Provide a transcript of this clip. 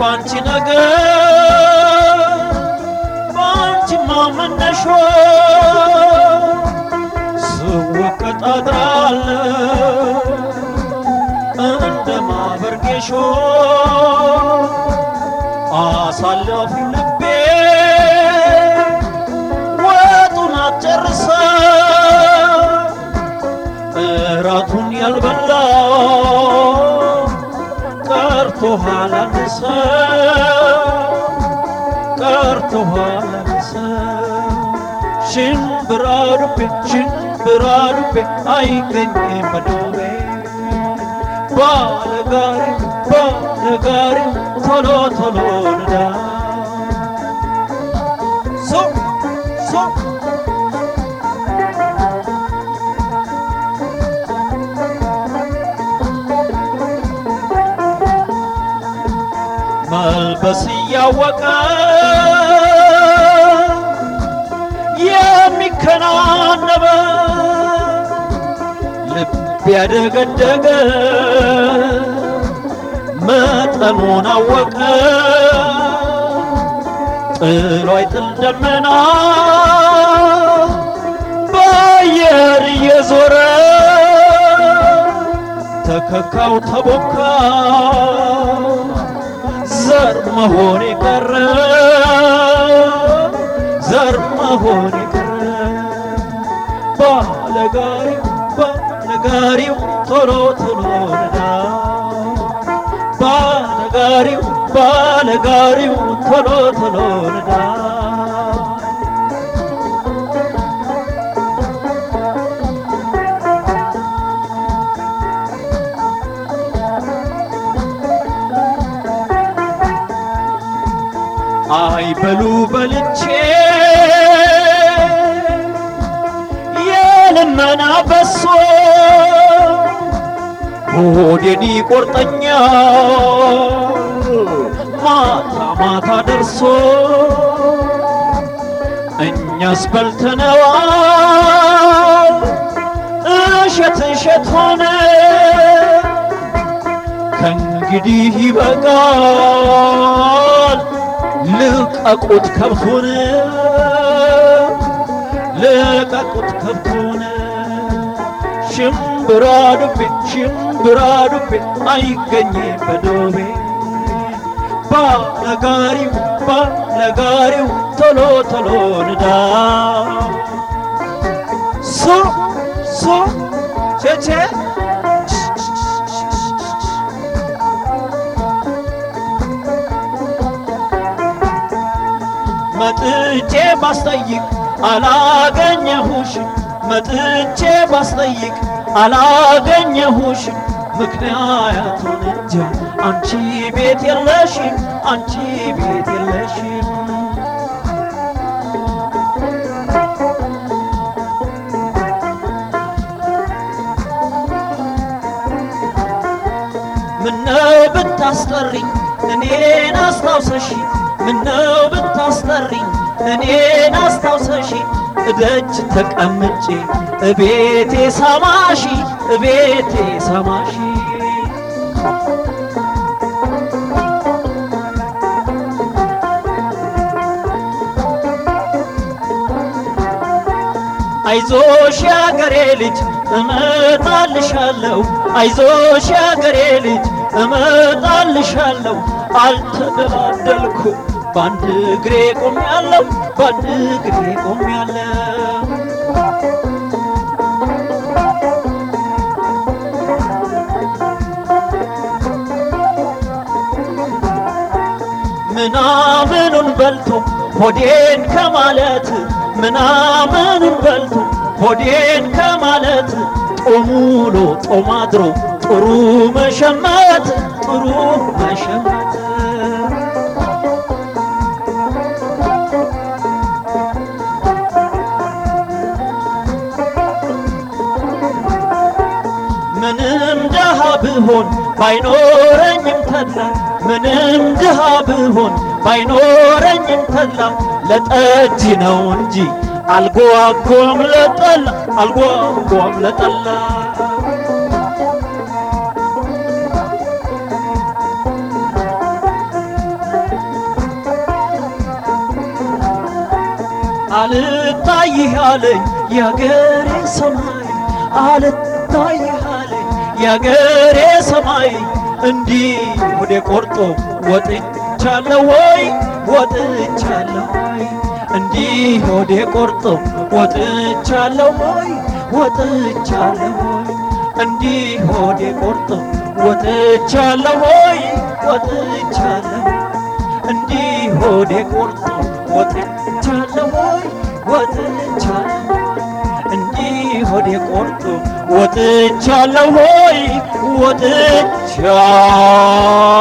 ባንቺ ነገር ባንቺ ማመነሾ ስወቀጥ አድራለሁ እንደ ማበርጌሾ አሳለፉ ልቤ ወጡን አጨርሰ እራቱን ያልበላ ቀርቶሃል አንሰ ቀርቶሃል አንሰ ሽምብራ ዱቤ ሽምብራ ዱቤ አይገኝም በዱቤ ባለጋሪው ባለጋሪው ቶሎ ቶሎ ንዳ ሶ ሶ መልበስ እያወቀ የሚከናነበ ልብ ያደገደገ መጠኑን አወቀ ጥሎ አይጥል ደመና በአየር እየዞረ ተከካው ተቦካ ዘር መሆን የቀረ ዘር መሆን የቀረ ባለጋሪው ባለጋሪው ቶሎ ቶሎ ነዳ ባለጋሪው ባለጋሪው ቶሎ ቶሎ ነዳ አይበሉ በልቼ የልመና በሶ ሆዴን ይቆርጠኛል ማታ ማታ ደርሶ እኛስ በልተነዋል እሸት እሸት ሆነ ከእንግዲህ ይበቃል ልቀቁት ከብቱን ልቀቁት ከብቱን ሽምብራ ዱቤ ሽምብራ ዱቤ አይገኝ በዶቤ ባለጋሪው ባለጋሪው ቶሎ ቶሎ ንዳ ሶ ሶ ቼቼ መጥቼ ባስጠይቅ አላገኘሁሽም መጥቼ ባስጠይቅ አላገኘሁሽም ምክንያቱን እንጃ አንቺ ቤት የለሽም አንቺ ቤት የለሽም ምነው ብታስጠሪኝ እኔን አስታውሰሽ ምነው ብታስጠሪኝ እኔን አስታውሰሽ እደጅ ተቀምጬ እቤቴ ሰማሺ እቤቴ ሰማሺ አይዞሽ ያገሬ ልጅ እመጣልሻለሁ አይዞሽ ያገሬ ልጅ እመጣልሻለሁ አልተደላደልኩ በአንድ እግሬ ቆሜያለሁ በአንድ እግሬ ቆሜያለሁ ምናምኑን በልቶ ሆዴን ከማለት ምናምኑን በልቶ ሆዴን ከማለት ጦም ውሎ ጦም አድሮ ጥሩ መሸመት ጥሩ መሸመት ምንም ድሃ ብሆን ባይኖረኝም ተድላ ምንም ድሃ ብሆን ባይኖረኝም ተድላ ለጠጅ ነው እንጂ አልጓጓም ለጠላ አልጓጓም ለጠላ አልታይህ አለኝ የአገሬ ሰማይ አልታይህ አለኝ የአገሬ ሰማይ እንዲህ ወደ ቆርጦ ወጥቻለሁ ወይ ወጥቻለሁ ወይ እንዲህ ወደ ቆርጦ ወጥቻለሁ ወይ ወጥቻለሁ ወይ እንዲህ ወደ ቆርጦ ወጥቻለሁ ወይ ወጥቻለሁ እንዲህ ሆዴ ቆርጦ ወጥቻለሁ ወይ ወጥቻለሁ እንዲህ ሆዴ ቆርጦ ወጥቻለሁ ወይ ወጥቻለሁ